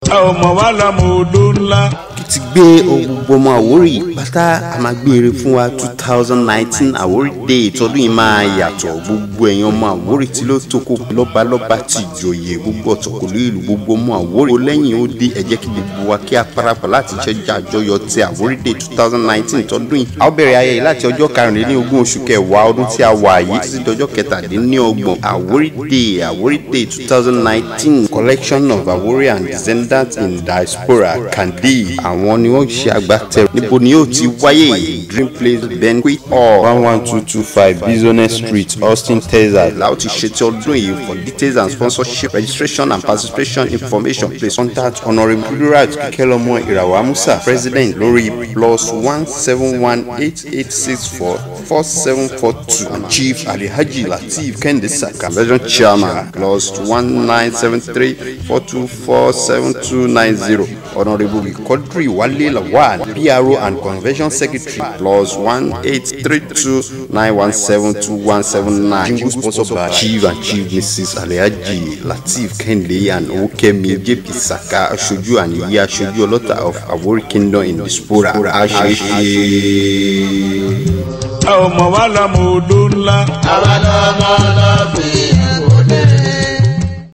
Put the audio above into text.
a ò mọ̀ wá lọ́mọ odó ńlá. ti gbé ohun gbogbo ọmọ Àwórì pátá a máa gbé eré fún wa two thousand nineteen Àwórì day tọdún yìí máa yàtọ̀ gbogbo ẹ̀yàn ọmọ Àwórì tí ló tókò lọ́balọ́ba ti ìjòyè gbogbo ọ̀tọ̀kùlú ìlú gbogbo ọmọ Àwórì ó lẹ́yìn ó dé ẹ jẹ́ kí gbogbo wa kí a parapọ̀ láti ṣẹ́jà àjọyọ̀ ti Àwórì day two thousand nineteen tọdún yìí a ó bẹ̀rẹ̀ ayẹyẹ láti ọjọ́ karùnlélógún oṣù kẹwàá ọdún tí a wà yìí títí dọjọ́ kẹtàdínlọ́gbọ̀n Àwórì day Àwórì day two thousand nineteen collection of Àwórì and descendants in diaspora Kandi àwọn ni wọ́n ṣe agbátẹrù níbo ni yóò ti wáyé dream place banquet hall one one two two five business street austin texas la ó ti ṣètò ọdún yìí for details and sponsorship registration and participation information please contact honourable plural kíkẹ́lọ́mọ ìràwọ̀ amusa president lórí plus one seven one eight eight six four four seven four two and chief alihaji lateef kende saka convention chairman plus one nine seven three four two four seven two nine zero honourable Quadri Wale Lawal, PRO and Convention Secretary, plus one eight three two nine one seven two one seven nine. Jingle sponsored by Chief and Chief Mrs. Alhaji Lateef Kende and Okemi JP Saka, Aṣojú and Iye Aṣojú Ọlọ́ta of Àwórì Kingdom in Diaspora. Aṣeṣe. a ò mọ̀ wá lọ́mọ odó ńlá. àwa lọ́mọ lọ́fẹ̀ẹ́.